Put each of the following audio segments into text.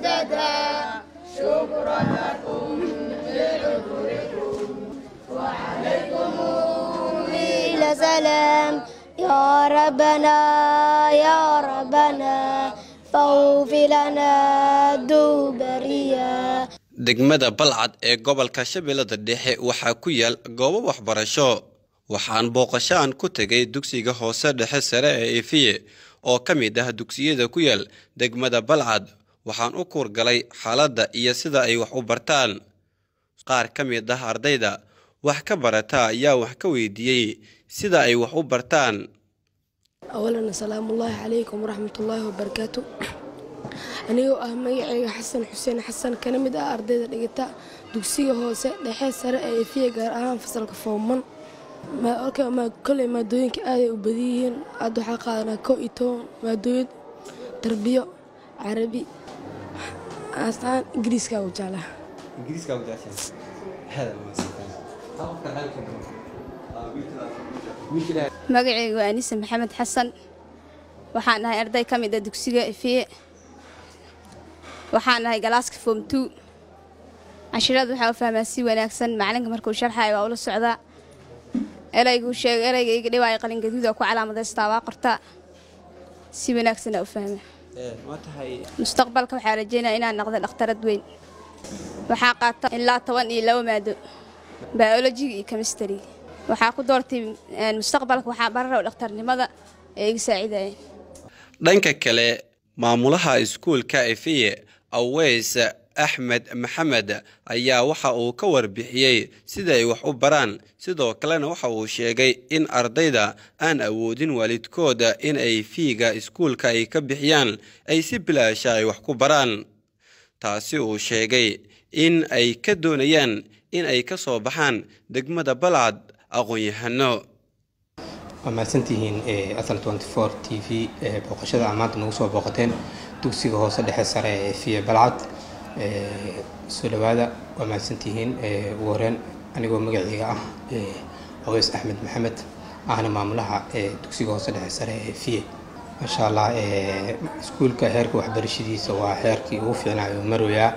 مددا شكرا لكم بعذركم وعليكم إلى سلام يا ربنا يا ربنا فاغفر لنا دوبريا degmada balcad ee gobolka shabeellada dhexe waxaa ku yaal goobo waxbarasho waxaan booqashaan ku tegay dugsiga hoose dhexe sare ee efiye oo ka mid ah dugsiyada ku yaal degmada balcad waxaan u kuurgalay xaaladda iyo sida ay wax u bartaan qaar ka mid ah ardayda wax ka barata ayaa wax ka weydiiyey sida ay wax u bartaan awalan asalaamullaahi calaykum waraxmatullaahi wabarakaatu anigoo ah magacayga xasan xuseen xasan kana mid ah ardayda dhigata dugsiga hoose dhexe sare ee efiya gaar ahaan fasalka fooman koley maadooyinka aaday u badan yihiin aad waxaa qaadanaa kow iyo toban maadooyin tarbiyo carabi asaan ingiriiska u jeclaa magacaygu waa anise maxamed xasan waxaan ahay arday ka mid a dugsiga efiye waxaan ahay galaaska foom two cashirada waxaa u fahmaa si wanaagsan macalinka markuu sharxayo waa ula socdaa erayguu sheega erayga iga dhiwaaya qalin gaduuda ku calaamadaystaa waa qortaa si wanaagsanaa u fahmaa mustaqbalka waxaa rajeynaya inaan noqdo dhakhtarad weyn waxaa qaata ilaa toban iyo laba maado biolojiga iyo kemistariga waxaa ku doortay mustaqbalka waxaa bararaw dhakhtarnimada ee iga saacidayeen dhanka kale maamulaha iskuulka efiye aweys axmed maxamed ayaa waxa uu ka warbixiyey sida ay wax u baraan sidoo kalena waxa uu sheegay in ardayda aan awoodin waalidkooda in ay fiiga iskuulka ay ka bixiyaan ay si bilaasha ay wax ku baraan taasi uu sheegay in ay ka doonayaan in ay ka soo baxaan degmada balcad aqoon-yahano waa mahadsantihiin asal t v booqashada aa maanta nagu soo booqateen dugsiga hoose dhexe sare ee fiye balcad soo dhawaada waa mahadsantihiin ugu horeen anigoo magaceyga ah aweys axmed maxamed ahna maamulaha dugsiga hoose dhexe sare ee fiye maasha allah iskuulka heerka waxbarashadiisa waa heerkii ugu fiicnaayo marooyaa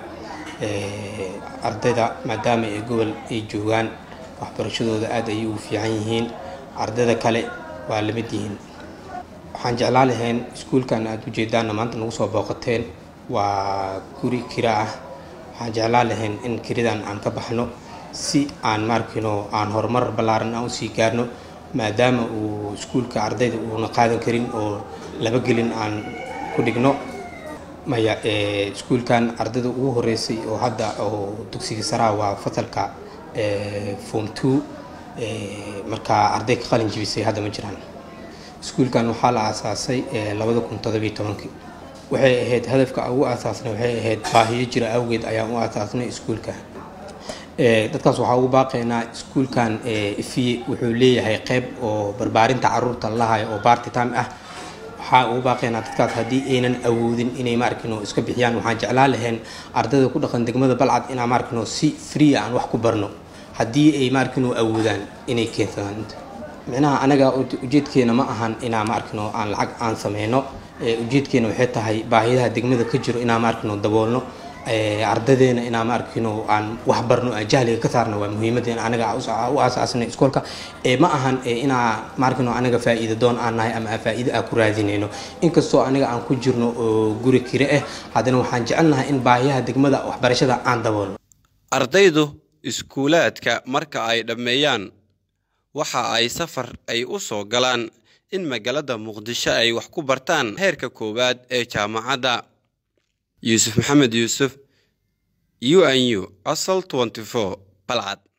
ardayda maadaama ay gobol ay joogaan waxbarashadooda aad ayay ugu fiican yihiin ardayda kale waa lamid yihiin waxaan jeclaan lahayn iskuulkan aad ujeedaanna maanta nagu soo booqateen waa guri kira ah waxaan jeclaan lahayn in kiridan aan ka baxno si aan maarkino aan horumar ballaaran aan usii gaarno maadaama uu iskuulka ardayda uuna qaadan karin oo laba gelin aan ku dhigno maya iskuulkan ardayda ugu horeysay oo hadda oo dugsiga saraa waa fasalka form two markaa arday ka qalin jibisay hadda ma jiraan iskuulkan waxaa la aasaasay labada kun todobiyo tobankii waxay ahayd hadafka ugu aasaasnay waxay ahayd baahiyo jira awgeed ayaan u aasaasnay iskuulka dadkaas waxaa ugu baaqaynaa iskuulkan ifiye wuxuu leeyahay qeyb oo barbaarinta caruurta lalahayo oo barty time ah waxaa ugu baaqaynaa dadkaas haddii aynan awoodin inay maarkino iska bixiyaan waxaan jeclaan lahayn ardayda ku dhaqan degmada balcad inaan maarkino si free aan wax ku barno haddii ay maarkino awoodaan inay keensadaan micnaha anaga ujeedkeena ma ahan inaa maarkino aan lacag aan sameyno ujeedkeena waxay tahay baahiyaha degmada ka jiro inaan maarkino daboolno ardadeena inaa maarkino aan wax barno aan jahliga ka saarno waa muhiimadeena anaga u aasaasnay iskoolka ma ahan inaa maarkino anaga faa'iida doon aan nahay ama faa'iida aan ku raadinayno inkastoo aniga aan ku jirno oo guri kire ah haddana waxaan jecelnahay in baahiyaha degmada waxbarashada aan daboolno ardaydu iskuulaadka marka ay dhammeeyaan waxa ay safar ay u soo galaan in magaalada muqdisho ay wax ku bartaan heerka koowaad ee jaamacadda yuusuf maxamed yuusuf u n u asal balcad